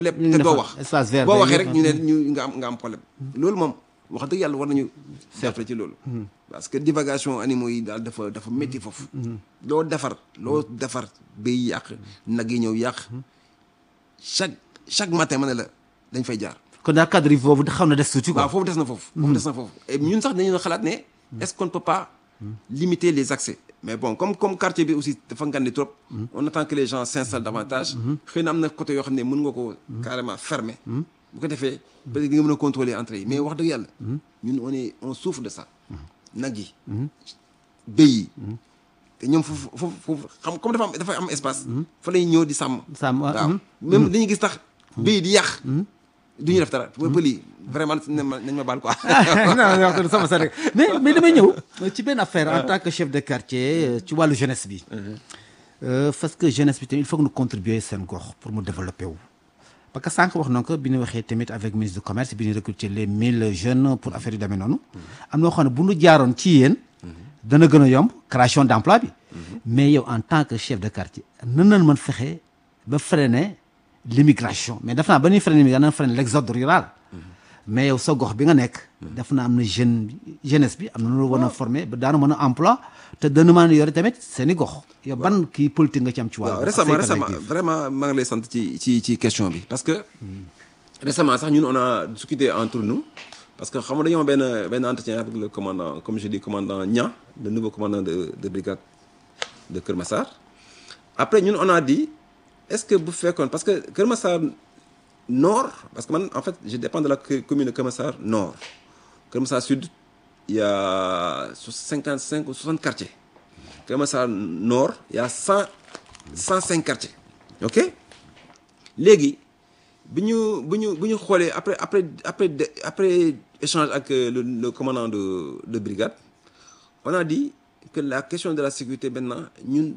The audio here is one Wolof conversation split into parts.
lépp ñu te defar doo wax espace vert boo beeg waxee yëpp, rek ñu ne ñu nga am nga am problème loolu moom wax dëgg yàlla war nañu jàppale ci loolu parce que divagation animaux yi daal dafa dafa métti foofu loo defar loo defar bay yàq nag yi ñëw yàq chaque chaque matin ma ne la dañ fay jaar kon daal cadre yi boobu xaw na des tuuti quoi waaw foofu des na foofu foofu des na foofu et ñun sax dañu doon xalaat ne est-ce qu'on ne peut pas limiter les accès mais bon comme comme quartier bi aussi dafa ngandi trop on attend que les gens s'installent davantage xëy na am na côté yoo xam ne mën nga ko carrément fermer bu ko defee peut-être di nga mën a contrôler entrée yi mais wax dëgg yàlla ñun on est on souffre de ça nag yi béy yi te ñoom foofu foofu foofu xam comme dafa am dafa am espace fa lay ñëw di sàmm Sàmm, ah, waaw mhm. même dañuy gis tax béy di yàq du ñu def dara pël yi vraiment nañ ma nañ ma baal quoi non non wax sama sa rek mais mais damay ñëw ci benn affaire en tant que chef de quartier euh, ci wàllu jeunesse bi. Euh, parce que jeunesse bi tamit il faut que ñu contribuer seen gox pour mu développer wu. parce que sànq wax na ko bi ñu waxee tamit avec ministre du commerce bi ñu recruter les mille jeunes pour affaire yu demee noonu. am na loo xam ne bu ñu jaaroon ci yéen. dana gën a yomb création d' emploi bi. mais yow en tant que chef de quartier nan nañ mën fexe ba freiner l'immigration mais def naa ba ñuy freiner l'immigration dana freiner l' exode rural. mais yow sa gox bi nga nekk. def na am na jeune bi jeunesse bi am na lu war a former ba daanu mën a emploi te dana mën a yore tamit seen i gox. yow ban kii politique nga ci am ci wàllu. waaw récemment récemment vraiment maa ngi lay sant ci ci ci question bi parce que récemment sax ñun on a discuté entre nous parce que xam nga dañoo am benn benn entretien avec le commandant comme je dis commandant Niang le nouveau commandant de de brigade de Kër Massar après ñun on a dit est-ce que bu fekkoon parce que Kër Massar nord parce que man en fait je dépends de la co- commune de Kër Massar nord Kër Massar sud il y a cinquante cinq ou soixante quartiers Kër Massar nord il y a cent cent cinq quartiers ok léegi bi ñu bu ñu bu ñu xoolee après après après de- après échange ak euh, le, le commandant de de brigade on a dit que la question de la sécurité maintenant ñun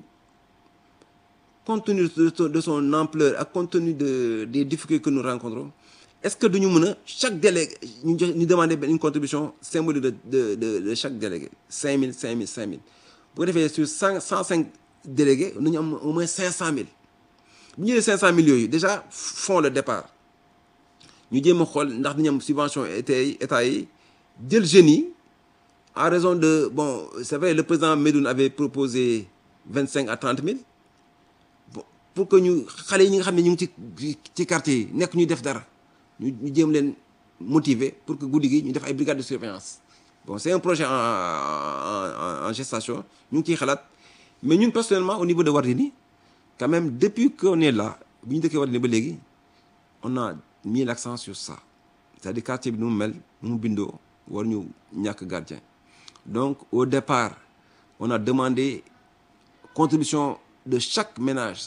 compte tenu de son, de son ampleur ak compte tenu de des difficultés que nous rencontrons est-ce que duñu mën a chaque délégué ñu jox ñu demander benn une contribution symbolique de de de de chaque délégué cinq mille cinq mille cinq mille bu ko defee sur cent cent cinq délégués nañu am au moins cinq cent mille bu ñu jëlee cinq cent mille yooyu déjà font le départ ñu jéem a xool ndax dañu am subvention état yi état yi jël jeunes yi en raison de bon c'est vrai le président Medoune avait proposé vingt cinq à trente mille bon pour que ñu xale yi ñi nga xam ne ñu ngi ci ci quartier yi nekk ñuy def dara ñu ñu jéem leen motiver pour que guddi gi ñu def ay brigades de surveillance bon c'est un projet en en en gestation ñu ngi ciy xalaat mais ñun personnellement au niveau de Wardini quand même depuis qu'on est là bu ñu dëkkee Wardini ba léegi on a mis l'accent sur ça c'est-à-dire quartier bi nu mu mel nu mu bindoo war ñu ñàkk gardien donc au départ on a demandé contribution de chaque ménage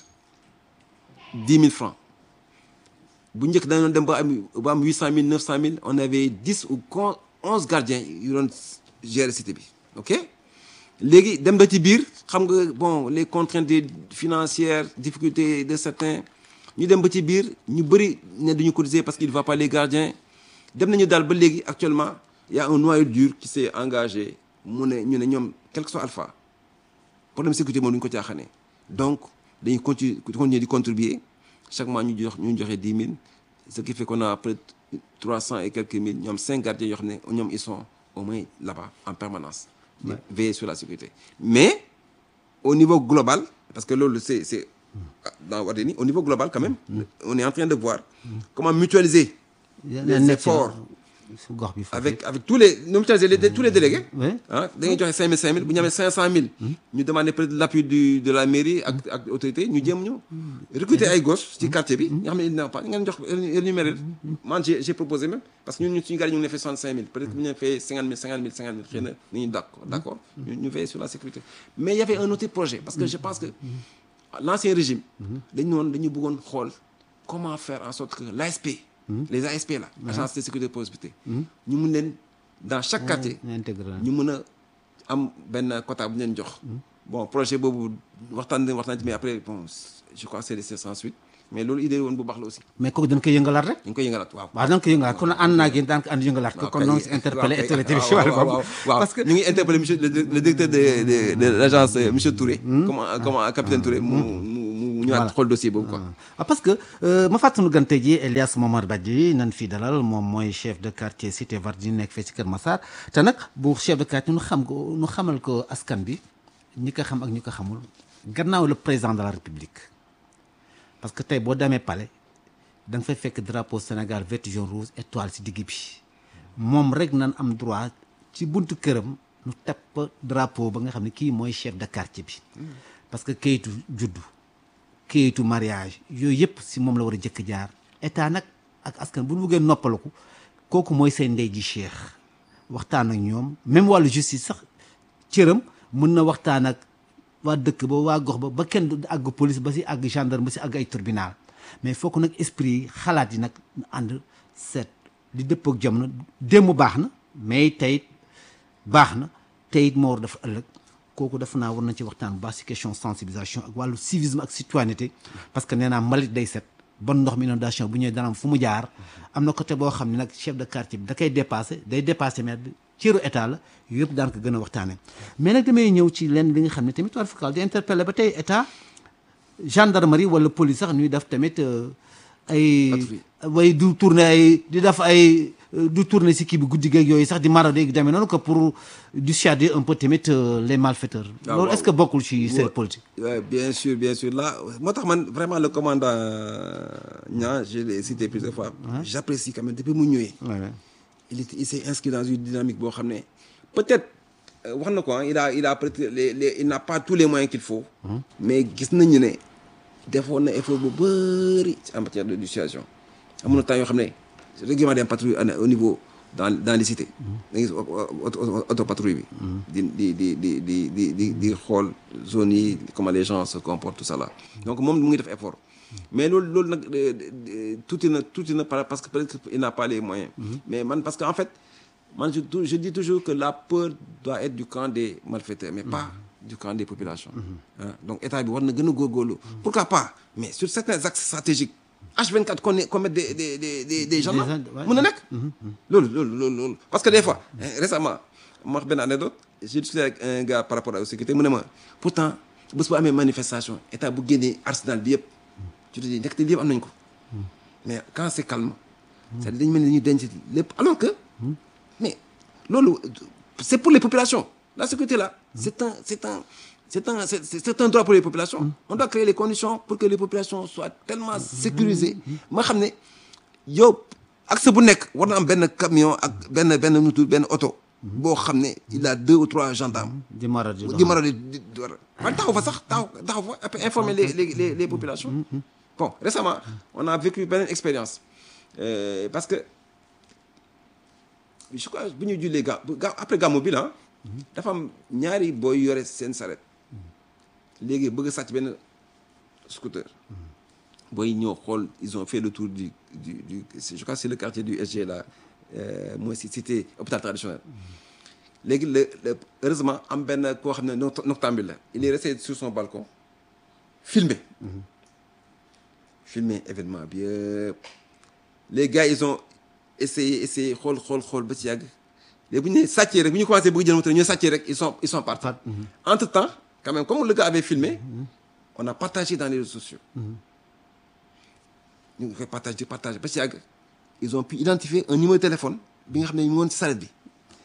dix mille francs bu njëkk dañu doon dem ba am ba am huit cent mille neuf cent mille on avait dix ou onze gardiens yu doon gérer cité bi ok léegi dem ba ci biir xam nga bon les contraintes financières difficultés de certains ñu dem ba ci biir ñu bëri ne duñu cotiser parce qu'il ne va pas les gardiens dem nañu daal ba léegi actuellement il y a un noyau dur qui s'est engagé mu ne ñu ne ñoom quel que soit alpha problème sécurité moom du ñu ko caaxaanee donc dañuy continuer continuer di contribuer chaque mois ñu jox ñu joxe dix mille ce qui fait qu'on a près de trois cent et quelques mille ñoom cinq gardiens yoo xam ne ñoom ils sont au moins là-bas en permanence di veiller sur la sécurité mais au niveau global parce que loolu c'est c'est dans Wardini au niveau global quand même on est en train de voir comment mutualiser les efforts gox bi avec avec tous les ñu mutualiser les tous les délégués oui ah da ngay joxe cinq mille cinq mille bu ñu amee cinq cent mille ñu demander peut-être l'appui du de la mairie ak ak autorité ñu jéem ñu recruter ay gosses ci quartier bi nga xam ne il n'a pas ngeen jox énuméré man j'ai j'ai proposé même parce que ñun ñu suñu gars yi ñu ngi leen fay soixante cinq mille peut-être que bu ñu leen fay cinquante mille cinquante mille cinquante mille xëy na nañu d'accord d'accord ñu ñu veiller sur la sécurité mais il y avait un autre projet parce que je pense que l'ancien régime dañu noonu dañu bëggoon xool comment faire en sorte que l'ASP les ASP là agence de sécurité de prospérité ñu mun leen dans chaque quartier ñu mën a am benn quota bu ñu leen jox bon projet boobu waxtaan nañ waxtaan ci mais après bon je crois c'est c'est sans suite mais loolu idée woon bu baax la aussi mais kooku dañ koy yëngalaat rek dañ koy yëngalaat waaw waaw dañ koy yëngalaat kon ànd naa ak yéen daan ko ànd yëngalaat ko kon noonu si interpellé autorité bi si wàllu boobu waaw parce que ñu ngi interpellé monsieur le directeur de de de l'agence monsieur Touré comme comme capitaine Touré mu mu mu ñëwaat xool dossier boobu quoi. ah parce que ma fàttali gan tey jii Elias Momar Badji nan fii dalal moom mooy chef de quartier cité Vardini nekk fee ci Kër Massar te nag bu chef de quartier nu xam ko nu xamal ko askan bi ñi ko xam ak ñi ko xamul gannaaw le président de la république parce que tey boo demee palais da nga fay fekk drapeau Sénégal vert jaune rouge étoile ci digg bi moom rek nan am droit ci buntu këram nu tepp drapeau ba nga xam ne kii mooy chef de quartier bi parce que kayitu juddu kayitu mariage yooyu yëpp si moom la war a jëkk jaar état nag ak askan bu ñu bëggee noppaliku kooku mooy seen ndey ji cheikh waxtaan ak ñoom même wàllu justice sax cëram mën na waxtaan ak waa dëkk ba waa gox ba ba kenn du àgg police ba si àgg gendarme ba si àgg ay tribunal mais foo ko nag esprit yi xalaat yi nag ñu ànd seet di dëpp ak jamono démb baax na mais tey baax na tey it moo war dafa ëllëg kooku dafa naa war nañ ci waxtaan bu baax si question sensibilisation ak wàllu civisme ak citoyenneté parce que nee naa mbalit day set bon ndox mi inondation bu ñëwee dana am fu mu jaar am na côté boo xam ne nag chef de quartier bi da koy dépassé day dépassé maire bi cëru état la yëpp daan ko gën a waxtaanee mais nag damay ñëw ci leen li nga xam ne tamit war fakal di interpellé ba tey état gendarmerie wala police sax ñuy def tamit ay way du tourner ay di def ay du tourner si kii bi guddi geeg yooyu sax di marauder gi demee noonu que pour dissuader un peu tamit les malfaiteurs loolu est-ce que bokkul ci seen politique Ouais, bien sûr, bien sûr. Là, moi, man, vraiment, le commandant Nia, je l'ai cité plusieurs fois, j'apprécie quand même, depuis Mounioui, il, est- il s'est inscrit dans une dynamique, bon, xam ne peut-être, euh, wax na ko, hein, il a, il a peut-être les, les, il n'a pas tous les moyens qu'il faut, mais gis nañu ne defoon na effort bu bëri en matière de dissuasion. amoon na temps yoo xam ne régulièrement dem patrouille au niveau dans dans les cités. da ngay gis auto patrouille bi. di di di di di di di di xool zones yi comment les gens se comportent tout ça là. donc moom mu ngi def effort. mais loolu loolu nag tuuti na tuuti na par- parce que peut-être il n'a pas les moyens. mais man parce que en fait man je tou- je dis toujours que la peur doit être du camp des malfaiteurs mais pas du camp des populations. Hein, donc état bi war na gën a góorgóorlu. pourquoi pas mais sur certains axes stratégiques. H24 qu'on est- qu'on mette des des des des des gendarmes. gens- ouais. mën na nekk. loolu loolu loolu loolu parce que des fois hein, récemment ma wax benn anecdote j'ai discuté avec un gars par rapport à la sécurité mu ne ma pourtant bés bu amee manifestation état bu génnee arsenal bi yëpp tu te dis ndekete lii yëpp am nañ ko mais quand c'est calme c'est-à-dire dañu mel ni dañuy denc lépp alors que mais loolu c'est pour les populations la sécurité là c'est un c'est un c'est un c'est c'est- c'est un droit pour les populations on doit créer les conditions pour que les populations soient tellement sécurisées ma xam ne yow accès bu nekk war na am benn camion ak benn benn nutu benn oto boo xam ne il a deux ou trois gendarmes di marauder di mara di di di war a man taxaw fa sax taxaw taxaw fa après informer les les les les populations bon récemment on a vécu beneen expérience euh, parce que je crois bu ñu jullee ga ga après gàmmu bi la dafa am ñaari booy yore seen saret léegi bëgg a sàcc benn scooter booy ñëw xool ils ont fait le tour du du du je crois que c'est le quartier du SG là euh, mooy si cité hôpital traditionnel léegi le le heureusement am benn koo xam ne noct- noctambule la il est resté sur son balcon filmé filmé événement bi yëpp les gars ils ont essayé essayé xool xool xool ba ci yàgg léegi bu ñu nee sàccee rek bu ñu commencé bëgg jël moto ñu sàccee rek ils sont ils sont partis entre temps quand même comme le gars avait filmé on a partagé dans les réseaux sociaux ñu ngi koy partagé partagé ba ci yàgg ils ont pu identifier un numéro de téléphone bi nga xam ne ñu ngi woon ci saret bi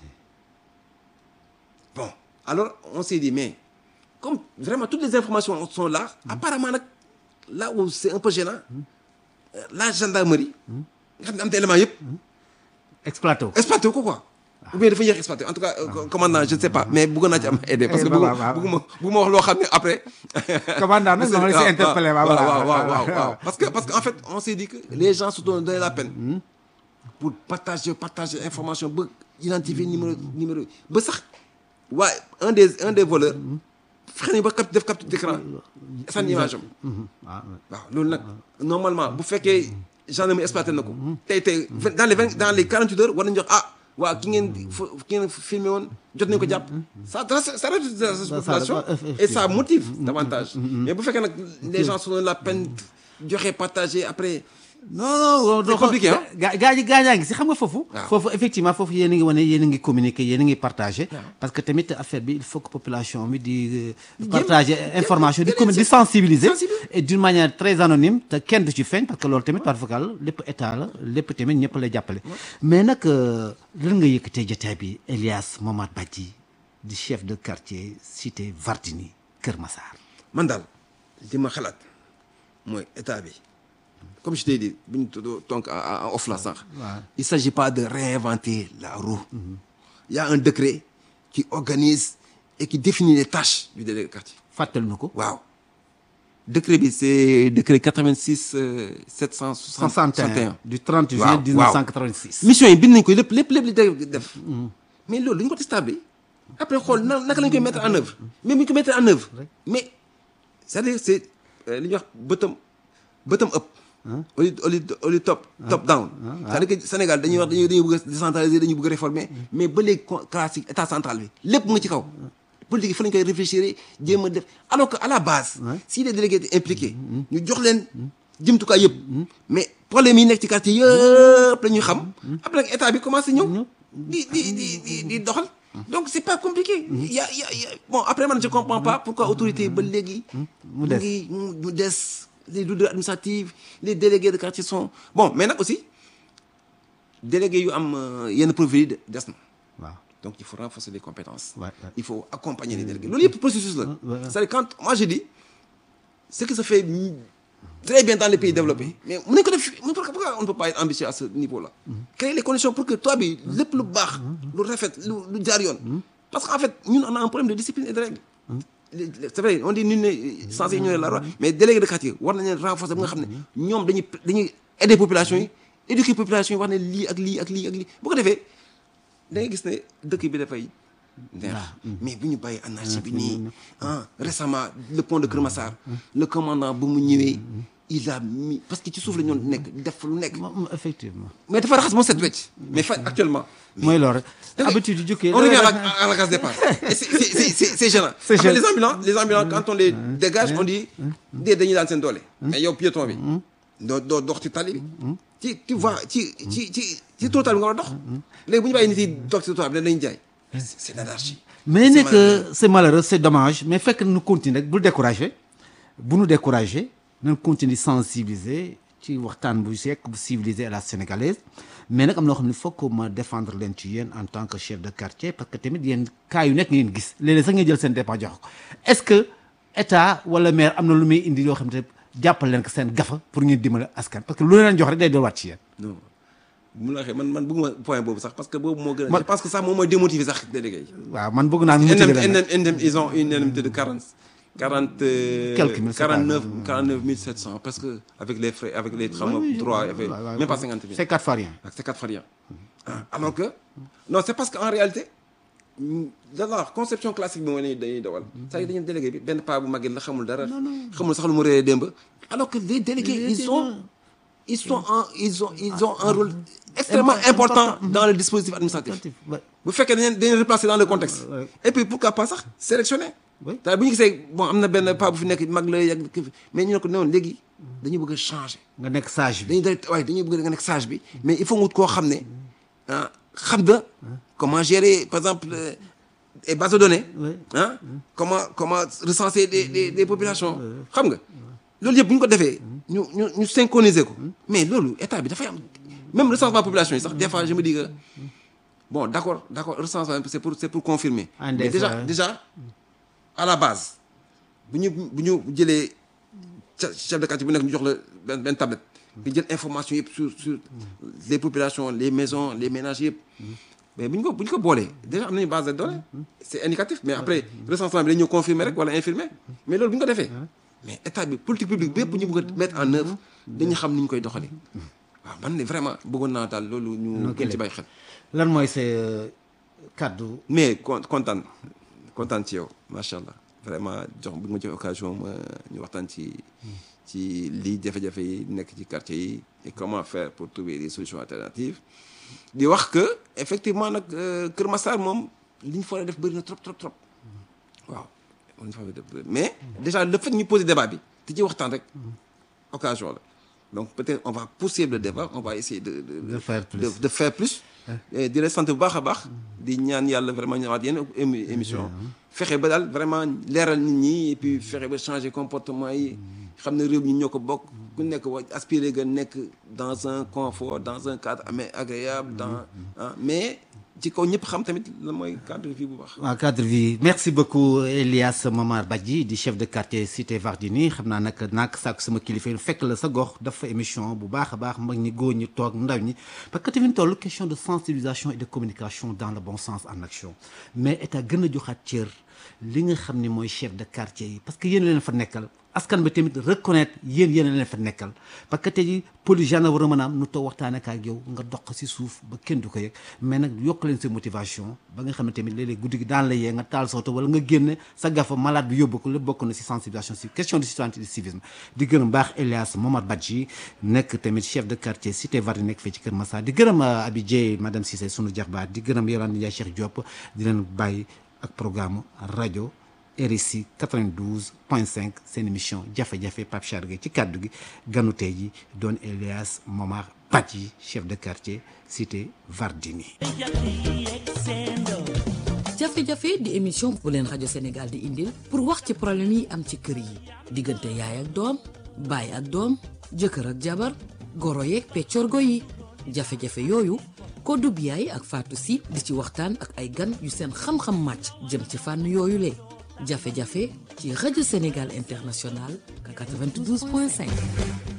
bon alors on s'est dit mais comme vraiment toutes les informations sont là apparemment nag là où c'est un peu gênant euh, la gendarmerie nga xam ne am na élément yëpp exploité wu exploité ko quoi ou bien dafa yéex exploité en tout cas euh, commandant je ne sais pas mais bëgg naa ci am aidé parce que Eh, waaw, waaw. bëgguma bëgguma wax loo xam ne après commandant nag dama la si interpellé waaw waaw voilà. waaw waaw waaw waaw parce que parce que en fait on s'est dit que les gens se donnent la peine pour partager partager information ba identifier numéro numéro ba sax waaye un des un des voleurs fexe nañ ba cap def capture d'écran sànni image am waaw waaw loolu nag normalement bu fekkee gendarmerie exploité na ko tey tey vingt- dans les vingt dans les quarante huit heures war nañu jox ah waa ki ngeen fo ki ngeen filmé woon jot nañu ko jàpp ça ça ça rajoute de la population et ça motive davantage mais bu fekkee nag les gens se donnent la peine joxe partager après non non C'est compliqué, hein? gaa gaa ñi gaa ñaa ngi si xam nga foofu. waaw. foofu effectivement foofu yéen a ngi wane yéen a ngi communiquer yéen a ngi partager. parce que tamit affaire bi il faut que population bi di. euh, partager information di commun di sensibiliser. sensibiliser. et d'une manière très anonyme te kenn du ci feeñ parce que loolu tamit par vocal lépp état la lépp tamit ñëpp lay jàppale. mais nag euh, lan nga yëkkatee jotaay bi Elias Momad Badji di chef de quartier cité Vardini Kër Massar. man daal li ma xalaat mooy état bi comme je t'ai dit bu ñu tudd donc en en off la sànq. il s'agit pas de réinventer la roue. il y a un décret qui organise et qui définit les tâches du délégué de quartier. fàttali na ko. waaw décret bi c'est décret 86 euh, 761. 61 du 30 juillet waaw, 1986. mission yi bind nañ ko lépp lépp lépp li dé- def mais loolu dañu ko testable après xool na naka lañ koy mettre en œuvre mais bu ñu ko mettre en œuvre mais c'est-à-dire c'est euh, li ñuy wax bottom bottom up au lieu au lieu au lieu top top down c'est-à-dire que Sénégal dañuy wax dañuy dañuy bëgg a décentraliser dañuy bëgg a réformer mais ba léegi con- classique état central bi lépp mu ngi ci kaw politique yi fa lañ koy réfléchir jéem a def alors que à la base si les délégués étaient impliqués ñu jox leen jumtukaay yëpp mais problème yi nekk ci quartier yëpp la ñuy xam après nag état bi commencé ñëw di di di di di doxal donc c'est pas compliqué y a y a y a bon après man je comprends pas pourquoi autorité ba léegi mu des. ngi mu mu des les lourdeurs administratives les délégués de quartier sont bon mais nag aussi délégués yu am euh, yenn profil yi de- des na waaw. donc il faut renforcer les compétences Ouais, ouais. il faut accompagner les délégués loolu yëpp processus la ouais. c'est-à-dire quand moi je dis ce qui se fait mm, très bien dans les pays développés mais mën nañu ko def mais pourquoi pourquoi on ne peut pas être ambitieux à ce niveau-là créer les conditions pour que toi bi lépp lu baax lu rafet lu lu jaar yoon parce qu'en fait ñun on a un problème de discipline et de règle Les- les- c'est vrai on dit nul n'est censé ignorer la loi mais délégué de quartier war nañ leen renforcer ba nga xam ne ñoom dañuy dañuy aider population yi éduquer population yi wax ne lii ak lii ak lii ak lii bu ko defee da ngay gis ne dëkk bi dafay neex mais bu ñu bàyyi anarchie bi nii ah récemment le pont de Kër Massar le commandant bu mu ñëwee il a mis parce que ci suuf la ñu doon nekk def lu nekk moom effectivement. mais dafa raxas moo set wecc mais fa actuellement mooy loolu rek. da ngay- habitude yu jukkee. on revient à la, à la case départ et c'est c'est c'est c'est c'est gênant C'est Après, gênant. les ambulants les ambulants quand on les dégage on dit dee dañuy daan seen doole mais yow piéton bi doo doo dox ci tali bi ci tu vois ci ci ci ci trottoir bi nga war a dox léegi bu ñu bàyyi nit yi dox ci trottoir bi dañuy jaay c'est c'est l'anarchie mais C'est nekk malheureux. c'est malheureux c'est dommage mais fekk nu continuer rek bul décourager bu nu décourager nañ continuer sensibiliser ci waxtaan bu sekk bu civilisé à la sénégalaise mais nag am na loo xam ne foog ma défendre leen ci yéen en tant que chef de quartier parce que tamit yéen cas yu nekk ngeen gis léeg-léeg sax ngeen jël seen dépense jox ko est-ce que état wala maire am na lu muy indi yoo xam ne jàppal leen ko seen gafa pour ngeen dimbali askan parce que lu leen jox rek day delluwaat ci yéen. non bu mu la waxee man man bëgguma point boobu sax parce que boobu moo gën a Man- je pense que sax moom mooy démotiver sax délégué yi waaw man bëgg naa mu NM, tëgg leen NM, NM, ils ont une indemnité de 40, 40 euh, Quelques mille, c'est pas 49, 49 700 parce que avec les frais, avec les travaux, Oui, oui, droits, ouais, avec- ouais, ouais, même pas ouais. 50 000. c'est quatre fois rien. C'est 4 fois rien. Ah, Alors que, non, c'est parce qu'en réalité, mm, dans la conception classique bi mooy ne dañuy dawal saa yi dañuy délégué bi benn paa bu màgget la xamul dara xamul sax lu mu réeree démb alors que les délégués Les ils sont ils sont en ils ont ils ont un rôle extrêmement Important. important dans le dispositif administratif Ouais. bu fekkee dañu dañu replacer dans le contexte Ouais. et puis pourquoi pas sax sélectionner Oui. daal bu ñu gisee bon am na benn paa bu fi nekk mag la yàgg kii fi- mais ñu ne ko noonu léegi dañu bëgg a changer nga nekk sage bi. dañuy da waaye dañuy bëgg nga nekk sage bi mais il faut nga wut koo xam ne ah xam na comment gérer par exemple euh, les bases de données Ouais. ah comment comment recenser des des des populations xam nga loolu yëpp bu ñu ko defee ñu ñu ñu synchroniser ko mais loolu état bi dafay am même recensement population yi sax des fois je me dis que bon d'accord d'accord recensement c'est pour c'est pour confirmer Ah, mais des déjà fois, hein. déjà à la base bu ñu bu ñu jëlee ca- chef de quartier bu nekk ñu jox la benn benn tablette nga jël information yëpp sur sur les populations les maisons les ménages yëpp mais bu ñu ko bu ñu ko boolee déjà am nañu base de données c'est indicatif mais après recensement bi dañu ñëw confirmer rek wala infirmer mais loolu bu ñu ko defee mais état bi politique publique bépp bu ñu bëgg a mettre en œuvre dañu xam ni ñu koy doxalee waaw man ne vraiment bëggoon naa daal loolu ñu gën ci bàyyi xel lan mooy sa kaddu. mais con kontaan kontaan ci yow macha allah vraiment jox bi nga ma jox occasion ma ñu waxtaan ci ci lii jafe-jafe yi nekk ci quartier yi et comment faire pour trouver des solutions alternatives di wax que effectivement nag euh, Kër Massar moom li ñu fa def bëri na trop trop trop waaw li ñu fa def bëri mais déjà le fait ñu poser débat bi te ci waxtaan rek occasion la donc peut-être on va pousser le débat on va essayer de de De faire plus. de, de faire plus Et di la sant bu baax a baax di ñaan yàlla vraiment ñëwaat yenn émi- émission fexe ba daal vraiment leeral nit ñi et puis fexe ba changer comportement yi xam ne réew mi ñoo ko bokk ku nekk wa aspirer nga nekk dans un confort dans un cadre mais agréable dans ah mais ci kaw ñëpp xam tamit la mooy cadre de vie bu baax waaw cadre vie merci beaucoup Elias Momar Badji di chef de quartier cité Vardini xam naa nag naak sàkk sama kilifa yi fekk la sa gox dafa émission bu baax a baax mag ñi góor ñi toog ndaw ñi parce que tamit toll question de sensibilisation et de communication dans le bon sens en action mais état gën a joxaat cër li nga xam ni mooy chef de quartier yi parce que yéen leen fa nekkal askan bi tamit reconnaître yéen yéen leen fa nekkal parce que tey jii police gendarme war a mën a am nu toog waxtaanee ak ak yow nga dox si suuf ba kenn du ko yëg mais nag yokk leen sa motivation ba nga xam ne tamit léeg-léeg guddi gi daan la yee nga taal sa oto wala nga génne sa gafa malade bi yóbbu ko lépp bokk na si sensibilisation si question de citoyenneté de civisme di gërëm baax Elias Momar Badji nekk tamit chef de quartier cité Vardini nekk fii ci Kër Massar di gërëm Abi Dieye madame Cissé sunu jaxbaat di gërëm Yolande Ndiaye Cheikh Diop di leen bàyyi ak programme rajo RSI 92.5 seen émission jafe-jafe Pape Chargé ci kàddu gi ganu tey ji doon Elias Momar Badji chef de quartier cité Vardini. jafe-jafe di émission bu leen rajo Sénégal di indil pour wax ci problème yi am ci kër yi diggante yaay ak doom baay ak doom jëkkër ak jabar goro yeeg peccorgo yi jafe-jafe yooyu Kodou Biaye ak Fatou Sy di ci waxtaan ak ay gan yu seen xam-xam màcc jëm ci fànn yooyu le jafe-jafe ci rajo Sénégal international 92.5